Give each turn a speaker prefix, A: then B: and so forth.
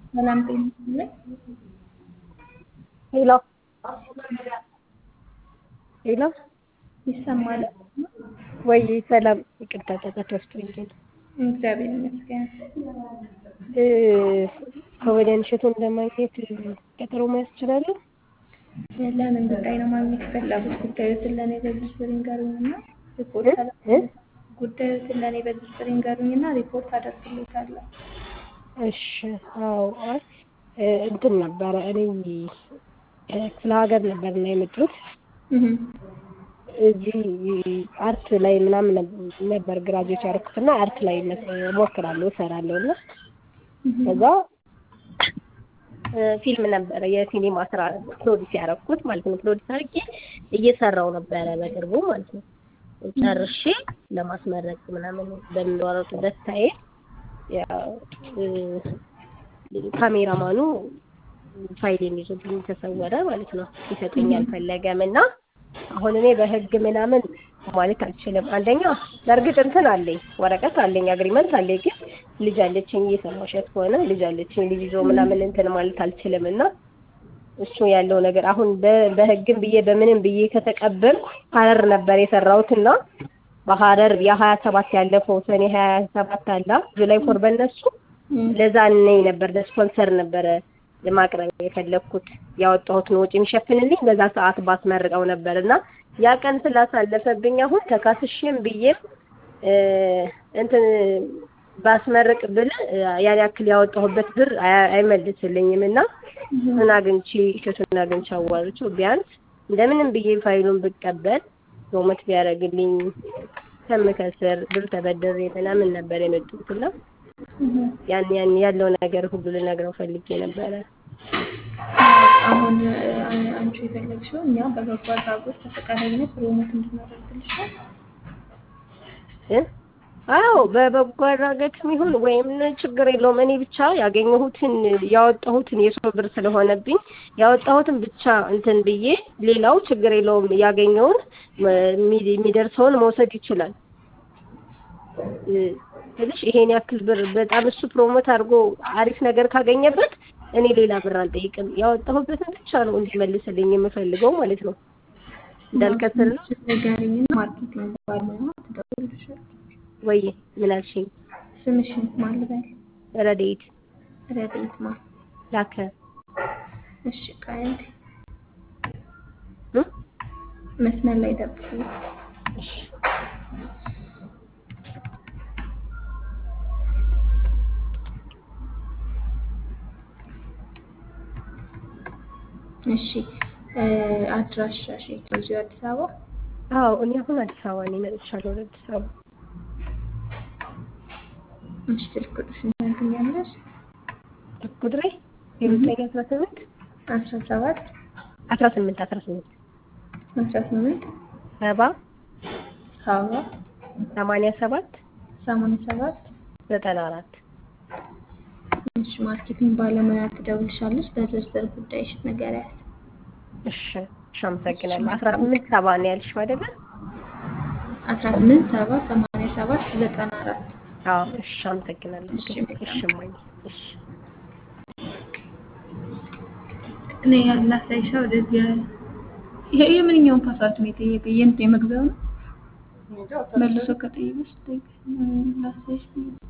A: ሰላም ጤና ይስጥልኝ።
B: ሄሎ ሄሎ
A: ይሰማል?
B: ወይ ሰላም፣ ይቅርታ ጫጫታ ውስጥ ሆኜ ነው።
A: እግዚአብሔር ይመስገን።
B: እ ከወዲያን እሸቱን ለማግኘት ቀጠሮ መያዝ እችላለሁ?
A: ለምን ጉዳይ ነው ማግኘት የፈለጉት? ጉዳዮትን ለእኔ በዝርዝር ይንገሩኝና ሪፖርት
B: እ? እ?
A: አደርግልዎታለሁ። ጉዳዮትን ለእኔ በዝርዝር ይንገሩኝና ሪፖርት አደርግልዎታለሁ።
B: እሺ። አዎ፣ አይ እ እንትን ነበረ እኔ እ ክፍለ ሀገር ነበርና የመጡት
A: እህ
B: እዚህ አርት ላይ ምናምን ነበር ግራጁዌት ያደረኩትና አርት ላይ እሞክራለሁ እሰራለሁ እና
A: እህ
B: ከዛ እ ፊልም ነበረ የሲኒማ ስራ ፕሮዲስ ያደረኩት ማለት ነው። ፕሮዲስ አድርጌ እየሰራው ነበረ በቅርቡ ማለት ነው። ጨርሼ ለማስመረቅ ምናምን በምንወረጡበት ታይም ያው እ ካሜራማኑ ፋይሌን ይዞብኝ ተሰወረ ማለት ነው። ሊሰጠኝ አልፈለገም እና አሁን እኔ በህግ ምናምን ማለት አልችልም። አንደኛ በእርግጥ እንትን አለኝ ወረቀት አለኝ አግሪመንት አለኝ፣ ግን ልጅ አለችኝ እየሰማሸት ከሆነ ልጅ አለችኝ ልጅ ይዞ ምናምን እንትን ማለት አልችልም እና እሱ ያለው ነገር አሁን በ- በህግም ብዬ በምንም ብዬ ከተቀበልኩ ሀረር ነበር የሰራሁትና በሀረር የሀያ ሰባት ያለፈው ሰኔ ሀያ ሰባት አላ ጁላይ ፎር በነሱ ለዛ ነኝ ነበር ለስፖንሰር ነበረ ለማቅረብ የፈለግኩት ያወጣሁትን ወጪ የሚሸፍንልኝ በዛ ሰዓት ባስመርቀው ነበር እና ያ ቀን ስላሳለፈብኝ አሁን ተካስሼም ብዬም እ እንትን ባስመርቅ ብል እ ያን ያክል ያወጣሁበት ብር አያ- አይመልስልኝም እና እሱን አግኝቼ እሸቱን አግኝቼ አዋርቼው ቢያንስ እንደምንም ብዬ ፋይሉን ብቀበል ፕሮሞት ቢያደርግልኝ ከምከስር ብር ተበደሬ ምናምን ነበር የመጡት እና ያን ያን ያለው ነገር ሁሉ ልነግረው ፈልጌ ነበረ።
A: አሁን እ አንቺ የፈለግሽው እኛ በበጎ አድራጎት በፈቃደኝነት ፕሮሞት እንድናደርግልሽ ነው።
B: እ? አዎ በበጎ አድራጎትም ይሁን ወይም ችግር የለውም። እኔ ብቻ ያገኘሁትን ያወጣሁትን የሰው ብር ስለሆነብኝ ያወጣሁትን ብቻ እንትን ብዬ ሌላው ችግር የለውም። ያገኘውን እ የሚ- የሚደርሰውን መውሰድ ይችላል። እ ትንሽ ይሄን ያክል ብር በጣም እሱ ፕሮሞት አድርጎ አሪፍ ነገር ካገኘበት እኔ ሌላ ብር አልጠይቅም። ያወጣሁበትን ብቻ ነው እንዲመልስልኝ የምፈልገው ማለት ነው። እንዳልከስር ነው
A: ንገሪኝና ማርኬቲንግ ባለሙያ ትደውልልሻለች።
B: ወይ ምን አልሽኝ?
A: ስምሽን ማን ልበል?
B: ረዴት
A: ረድኤት ማ?
B: ላከ
A: እሺ ቆይ አንዴ
B: እ?
A: መስመር ላይ ጠብቁኝ።
B: እሺ
A: እሺ እ አድራሻሽ የት ነው? እዚሁ አዲስ አበባ?
B: አዎ እኔ አሁን አዲስ አበባ ነኝ። መጥቻለሁ ወደ አዲስ አበባ።
A: እሺ ስልክ ቁጥርሽን ታገኛለሽ?
B: ቁጥሬ የዘጠኝ አስራ ስምንት
A: አስራ ሰባት
B: አስራ ስምንት አስራ ስምንት
A: አስራ ስምንት
B: ሰባ
A: ሰባ
B: ሰማንያ ሰባት
A: ሰማንያ ሰባት
B: ዘጠና አራት
A: እሺ ማርኬቲንግ ባለሙያ ትደውልሻለች። በዝርዝር ጉዳይሽ ንገሪያት።
B: እሺ እሺ፣ አመሰግናለሁ። አስራ ስምንት ሰባ ነው ያልሽው አይደለ?
A: አስራ ስምንት ሰባ ሰማንያ ሰባት ዘጠና አራት
B: አዎ እሺ፣ አመሰግናለሁ።
A: እሺ፣
B: እሺ እማዬ፣ እሺ
A: እኔ ያላሳይሻ ወደዚህ ያለ ይሄ የምንኛውን ፓስዋርድ ነው የጠየቀ? የእንትን የመግቢያው ነው መልሶ ከጠየቀሽ ላሳይሽ